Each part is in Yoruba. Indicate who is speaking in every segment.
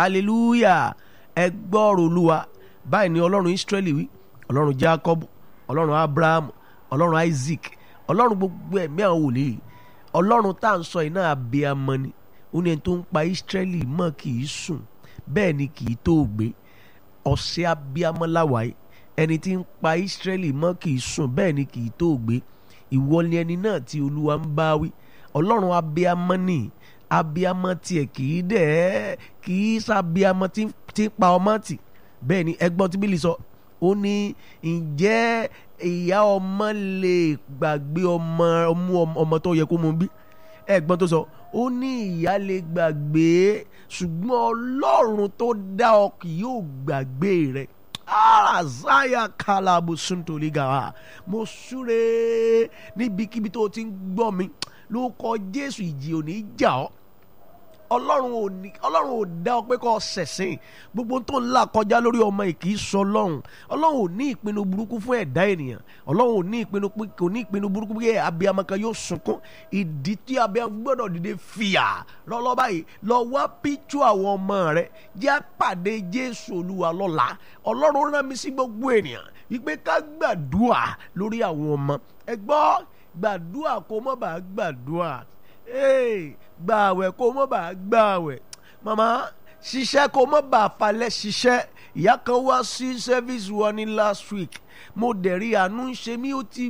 Speaker 1: hallelujah ẹ gbọ́rọ̀ olúwa báyìí ni ọlọ́run israẹli wí ọlọ́run jacob ọlọ́run abraham ọlọ́run isaac ọlọ́run gbogbo ẹ̀mí àwọn wòlíì ọlọ́run tá à ń sọ yìí náà abiyamọ ni ó ní ẹni tó ń pa israẹli mọ́ kì í sùn bẹ́ẹ̀ ni kì í tó gbé ọ̀sẹ̀ abiyamọ láwàáyé ẹni tí ń pa israẹli mọ́ kì í sùn bẹ́ẹ̀ ni kì í tó gbé ìwọ ni ẹni náà tí olúwa ń bá wí ọlọ́run abiyamọ ni abiyamọ tiẹ̀ kì í dẹ̀ kì í sábiyamọ tí tí pa ọmọ tì bẹ́ẹ̀ ni ẹgbọ́n tí bílí sọ ó ní ǹjẹ́ ìyá ọmọ lè gbàgbé ọmọ ọmú ọmọ tó yẹ kó mú bí ẹgbọ́n tó sọ ó ní ìyá lè gbàgbé ṣùgbọ́n ọlọ́run tó dá ọ kì yóò gbàgbé rẹ̀ azaya kalabu suntoliga mo súre níbikíbi tó o ti ń gbọ́ mi ló kọ jésù ìjì ò ní jà ọ́ ọlọ́run ò ní ọlọ́run ò dá ọ pé kó ṣẹ̀sìn gbogbo tó ń là kọjá lórí ọmọ yìí kì í sọ ọlọ́run ọlọ́run ò ní ìpinnu burúkú fún ẹ̀dá ènìyàn ọlọ́run ò ní ìpinnu kò ní ìpinnu burúkú pé abiyamọ kan yóò sunkún ìdí tí abiyamọ gbọ́dọ̀ dìde fìyà lọ́lọ́ báyìí lọ wá píjú àwọn ọmọ rẹ jẹ́ pàdé jésù olúwa lọ́la ọlọ́run rán mi sí gbogbo ènìyàn wípé ká gbàdúà lórí àwọn ọmọ ẹ gbọ́ gbàdúà kó mọ́ bá gbàdúà Hey, gba àwẹ̀ kó mọ́ bá gba àwẹ̀ màmá ṣiṣẹ́ kó mọ́ bá falẹ̀ ṣiṣẹ́ ìyá kan wá sí service wọn ní last week mo dẹ̀ rí àánú ń ṣe mí ó ti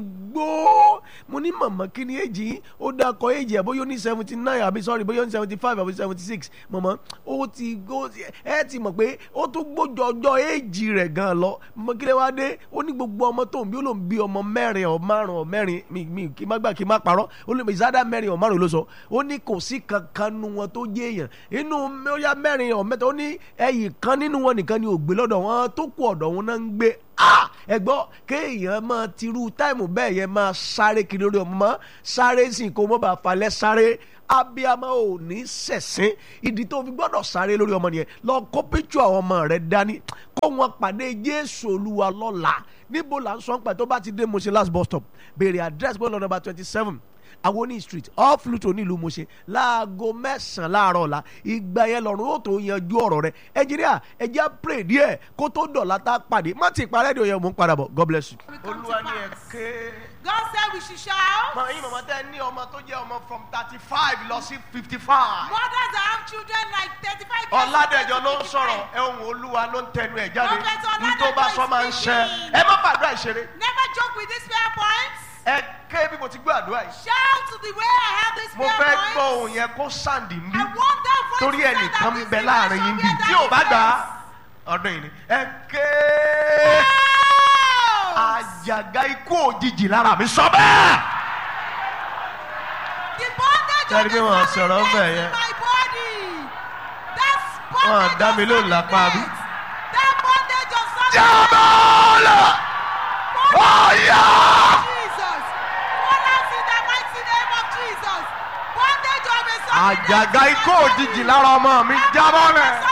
Speaker 1: gbó mo ní màmá kí ni èjì yín ó dákọ̀ èjì ẹ̀ bóyá ó ní seventy nine àbí sorry bóyá ó ní seventy five àbí seventy six màmá ó ti gbó ẹ ti mọ̀ pé ó tún gbójọ ọjọ́ èjì rẹ̀ gan lọ mo kí lè wá dé ó ní gbogbo ọmọ tó ń bí ó lòún bí ọmọ mẹ́rin ọ̀ márùn ọ̀ mẹ́rin mi mi kí má gbà kí má parọ́ ó lè ìsádà mẹ́rin ọ̀ márùn ló sọ ó ní kò sí kankan nu wọn tó jẹ́ èèyàn inú mẹ́rin mẹ́rin ọ̀ mẹ́ta ó ní ẹ̀yìn kan nínú wọn nìkan ni ò gbé lọ́dọ̀ wọn tó kù ọ̀dọ̀ wọn náà ń gbé ẹ gbọ́ kéèyàn máa tirú táìmù bẹ́ẹ̀ yẹn máa sáré kiri lórí ọmọ sáré sì kó mọ́ bá falẹ̀ sáré abiyamọ ò ní sẹ̀sìn ìdí tó fi gbọ́dọ̀ sáré lórí ọmọ nìyẹn lọ kó píṣù àwọn ọmọ rẹ dání kó wọn pàdé jésù olúwa lọ́la níbo là ń sọ pé tó bá ti dé Mushin last bus stop béèrè address bọ́ọ̀lù nọ́mbà twenty seven awoni street off Luto nílùú Mushin láago mẹ́sàn-án láàárọ̀ ọ̀la ìgbà yẹn lọ́run ó tó yanjú ọ̀rọ̀ rẹ ẹnjìníà ẹjẹ́ pray díẹ̀ kó tó dọ̀la tá a pàdé má ti parẹ́ di òye mò ń padà bọ̀ God bless you. olúwa ni ẹ ké.
Speaker 2: God said we should shout.
Speaker 1: mọ yín mọ̀mọ́ tẹ́ ní ọmọ tó jẹ́ ọmọ from thirty five lọ sí fifty five.
Speaker 2: Mothers that have children like thirty-five years.
Speaker 1: ọ̀làdẹ̀jọ ló ń sọ̀rọ̀ ohun olúwa ló ń tẹnu ẹ̀ jáde
Speaker 2: Prophet Ọládẹ̀jọ
Speaker 1: ní tó bá sọ máa ń
Speaker 2: is
Speaker 1: ṣẹ
Speaker 2: speaking.
Speaker 1: ẹ má gbàdúrà ìṣeré
Speaker 2: Never joke with these prayer points.
Speaker 1: ẹ ké bí mo ti gbọ́ àdúrà yìí
Speaker 2: Shout to the way I have this
Speaker 1: mo
Speaker 2: prayer
Speaker 1: fẹ́
Speaker 2: points.
Speaker 1: gbọ́ ohun yẹn kó sàǹdì ń bí
Speaker 2: I want that voice
Speaker 1: torí
Speaker 2: to stand
Speaker 1: ẹnìkan
Speaker 2: up
Speaker 1: ń
Speaker 2: this
Speaker 1: bẹ
Speaker 2: evening
Speaker 1: láàrin yín bí
Speaker 2: somewhere
Speaker 1: tí
Speaker 2: that
Speaker 1: ò bá
Speaker 2: is
Speaker 1: gbà á
Speaker 2: blessed.
Speaker 1: ọdún yìí ni ẹ ké
Speaker 2: Shout.
Speaker 1: àjàgà ikú òjijì lára mi sọ bẹ́ẹ̀.
Speaker 2: The bondage
Speaker 1: Tẹ́lẹ̀
Speaker 2: of
Speaker 1: pé
Speaker 2: the
Speaker 1: wọ́n sọ̀rọ̀ ń bẹ̀
Speaker 2: in
Speaker 1: yẹn.
Speaker 2: my body. That's
Speaker 1: Wọ́n
Speaker 2: bondage
Speaker 1: dá mi
Speaker 2: of
Speaker 1: lóhùn lápá bí.
Speaker 2: sadness. That bondage of sadness.
Speaker 1: jábọ́ọ̀lù ọ̀yà.
Speaker 2: Jesus. Fall out in the mighty name of Jesus. Bondage of a sadness.
Speaker 1: àjàgà ikú òjijì lára ọmọ mi jábọ́ọ̀lù.